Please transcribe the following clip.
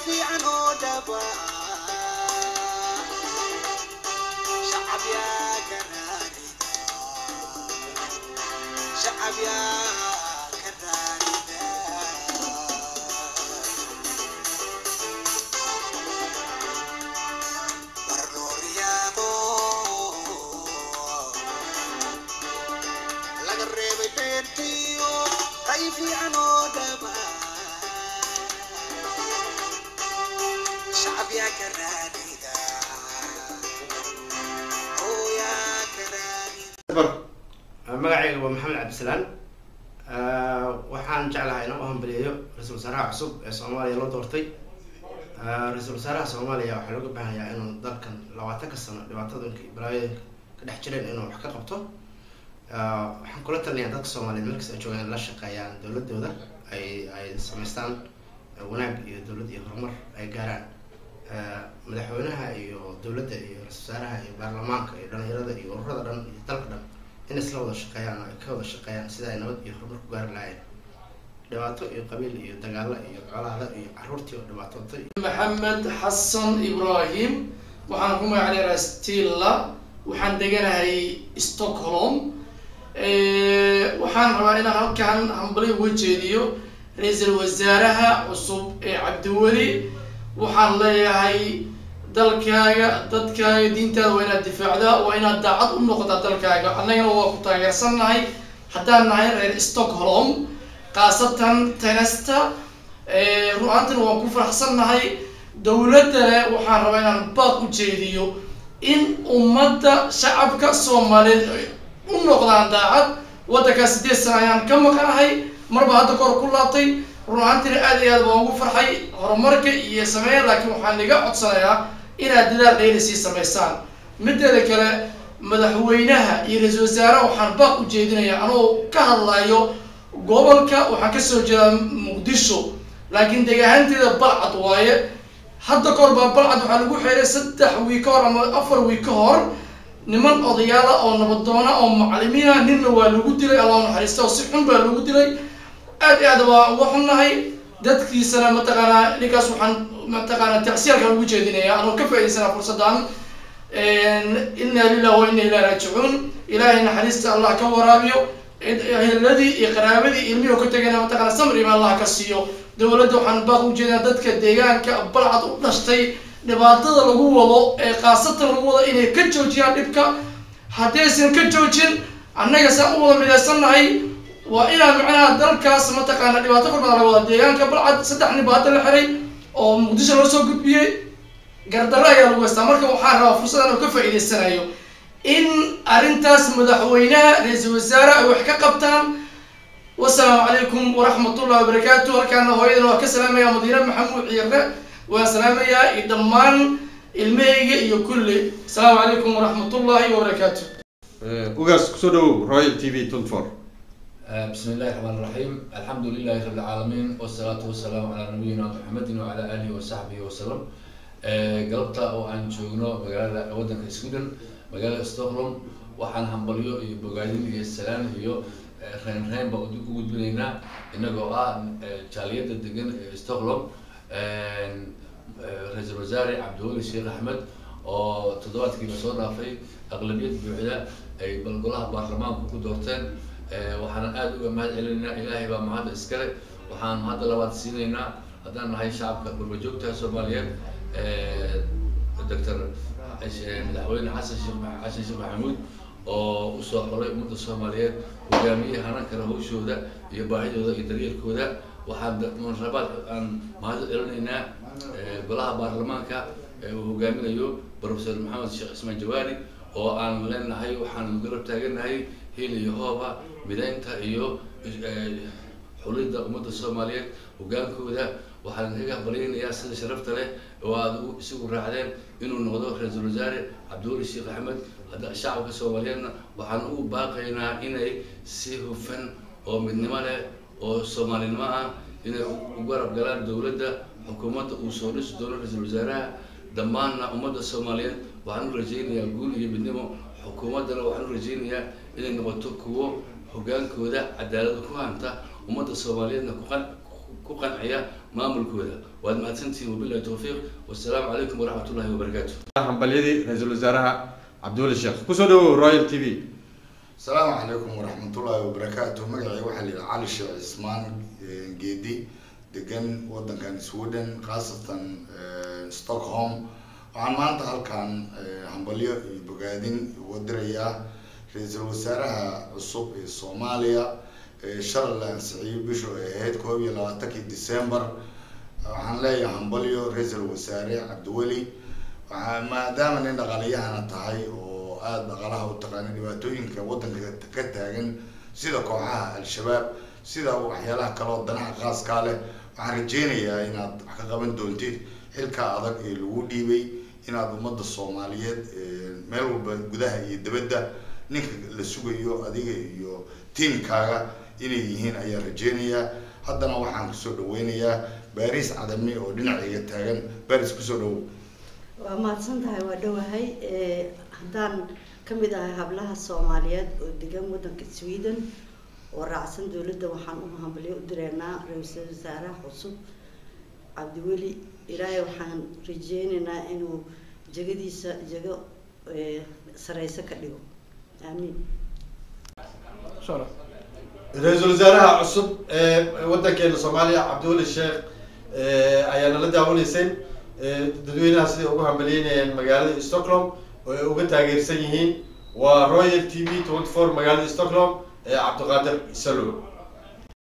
fiican oo dhaba shacab yaa ka raarida shacab yaa ka raarida barnooryaabo laga reebay beentiyo qay fiican oo dhaba shacab yaa ka raadida oo yaa ka raadida magacayga waa maxamed cabdisalaan waxaan jeclahay inaan u hambaliyeeyo ra-iisul wasaaraha cusub ee soomaaliya loo doortay ra-iisul wasaaraha soomaaliya waxaa looga baahanyaa inuu dalkan labaatanka sano dhibaatadooyinka iyo balaayooyinka ka dhex jireen inuu wax ka qabto waxaan kula talinayaa dadka soomaaliyeed markas ay joogaan la shaqeeyaan dowladooda ay ay samaystaan wanaag iyo dowlad iyo horumar ay gaaraan madaxweynaha iyo dowladda iyo ra-isul wasaaraha iyo baarlamaanka iyo dhalinyarada iyo ururada dhan iyo dalka dhan in isla wada shaqeeyaan oo ay ka wada shaqeeyaan sida ay nabad iyo horumar ku gaari lahaayeen dhibaato iyo qabiil iyo dagaalo iyo colaado iyo caruurtii oo dhibaatootay maxamed xasan ibrahim waxaan ku magac dheeraa stilla waxaan deganahay stockholm waxaan rabaa inaan halkan hambali uga jeediyo ra-iisul wasaaraha cusub ee cabdiweli waxaan leeyahay dalkaaga dadkaaga diintaada waa inaad difaacdaa waa inaad daacad u noqotaa dalkaaga annagana waa ku taageersannahay haddaan nahay reer stockholm khaasatan tenesta ru-aantina waan ku faraxsannahay dowladdana waxaan rabaa inaan baad u jeediyo in ummadda shacabka soomaaliyeed ay u noqdaan daacad waddankaas sideed sana ayaan ka maqanahay marba hadda kahor ku laabtay run-aantina aad iyo aad baan ugu farxay horumarka iyo sameeya laakiin waxaan iga codsanayaa inaad dadaal dheyli sii samaysaan mideeda kale madaxweynaha iyo ra-iisul wasaaraha waxaan baaq u jeedinayaa anoo ka hadlayo gobolka waxaan kasoo jeedaa muqdisho laakiin deegaanteeda balcad waaye hadda kahor baa balcad waxaa lagu xeeray saddex wiig ka hor ama afar wiig ka hor niman odayaala oo nabadoona oo macalimiina ninna waa lagu dilay allah naxariista oo si xun baa lagu dilay aad iyo aad waa uga xunnahay dadkiisana mataqaanaa ninkaas waxaan mataqaanaa tacsiyaalka ugu jeedinaya anoo ka faaidaysanaa fursaddan inna lilah wa inna ilahi raajicuun ilaahay naxariista allah ka waraabiyo eheladii iyo qaraabadii ilmihii ka tegayna mataqaana samriba allah ka siiyo dowladda waxaan baaq u jeedinaa dadka deegaanka balcad u dhashtay dhibaatada lagu wado ee khaasatan lagu wado inay ka joojiyaan dhibka haddaysan ka joojin annaga saan u wada midaysannahay waa inaan macnaha dalkaas mataqaana dhibaato kor badan laga wada deegaanka balcad saddex nin baa hadda la xiray oo muqdisho loo soo gudbiyey gardarro ayaa lagu haystaa marka waxaan rabaa fursadan oo ka faa'iidaysanayo in arrintaas madaxweynaha ra-iisul wasaare ay wax ka qabtaan wasalaamu calaykum waraxmatullahi wabarakaatu halkaana hooyadana waa ka salaamaya madiine maxamuud ciire waan salaamayaa iyo dhammaan ilmahayga iyo kulli asalaamu calaykum waraxmatullahi wabarakaatu ugaas kusoo dhawow royal t v twenty four بسم الله الرحمن الرحيم الحمد لله رب العالمين والصلاة والسلام على نبينا محمد وعلى آله وصحبه وسلم galabta oo aan joogno magaalada waddanka sweden magaalada stockholm waxaan hambalyo iyo bogaadin iyo salaan iyo reyn reyn baan u gudbinaynaa inagoo ah jaaliyadda degan ee stockholm ra-iisul wasaare cabdiweli sheekh axmed oo toddobaadkiiba soo dhaafay aqlabiyad buuxda ay balgolaha baarlamaanku ku doorteen waxaan aada uga mahad celinaynaa ilaahay baa mahadda iskale waxaan hadda labaad siinaynaa haddaan nahay shacabka gurbajoogta soomaaliyeed doctor madaxweyne xasan sheekh xasan sheekh maxamuud oo usoo xolay ummadda soomaaliyeed hogaamiye hanan kale hawshooda iyo baahidooda iyo daryeelkooda waxaan munrabaad aan mahad celinaynaa golaha baarlamaanka uu hogaaminayo professor maxamed sheekh cismaan jawaari oo aan leenahay waxaan garab taaganahay hil iyo hooba midaynta iyo xulidda ummadda soomaaliyeed hogaankooda waxaan kaga baryaynayaa sida sharafta leh oo aada u isagu raacdeen inuu noqdo ra-iisul wasaare cabdiweli sheekh axmed hadda shacabka soomaaliyeedna waxaan ugu baaqaynaa inay si hufan oo midnimo leh oo soomaalinimo ah inay u garab galaan dowladda xukuumadda uu soo dhisi doono ra-iisul wasaaraha dhammaanna ummadda soomaaliyeed waxaan u rajaynayaa guul iyo midnimo xukuumaddana waxaan u rajaynayaa inay noqoto kuwo hogaankooda cadaalada ku hanta ummadda soomaaliyeedna kuqan ku qanciya maamulkooda waad mahadsantihiin wabillahi tawfiiq wassalaamu calaykum waraxmat ullahi wabarakaatu hambalyadii ra-iisul wasaaraha cabdiweli sheekh kusoo dhawow royal t v asalaamu calaykum waraxmatullaahi wabarakaatu magacayga waxaa la yidhaha cali sheekh cismaan eh, geedi degan wadankan sweden khaasatan eh, stockholm waxaan maanta halkan eh, hambalyo iyo bogaadin uga dirayaa ra-iisul wasaaraha cusub ee soomaaliya ee shalay la ansixiyey bishu ay ahayd koob iyo labaatankii december waxaan leeyahay hambalyo ra-iisul wasaare cabdiweli waxaa maadaama nin dhaqaaliyahana tahay oo aada dhaqaalaha u taqaana dhibaatooyinka wadanka ka taagan sida kooxaha al-shabaab sida waxyaalaha kale oo danaha qaaskaa leh waxaan rajeynayaa inaad wax ka qaban doontid xilka adag ee lagu dhiibay inaad ummadda soomaaliyeed eh, meel walba gudaha iyo dibadda ninka la sugayo adiga iyo tiimkaaga inay yihiin ayaan rajeynayaa haddana waxaan kusoo dhaweynayaa baris cadami oo dhinacayga taagan baris kusoo dhawow waa mahadsan tahay waa dhowahay Eh, haddaan ka mid ahay hablaha soomaaliyeed oo degan waddanka sweden oo raacsan dowladda waxaan u hambalyo u direynaa ra-iisul wasaaraha cusub cabdiweli ilaahay waxaan rajeynaynaa inuu jegadiisa jego eh, sareyso ka dhigo aamiin ra-iisul wasaaraha cusub ee wadankeena soomaaliya cabdiweli sheekh eh, ayaa nala daawanayseen eh, dadweynaha siday ugu hambalyeynayeen magaalada stockholm oo ay uga taageersan yihiin waa royal t v twenty four magaalada stockholm ee cabdiqaadir salo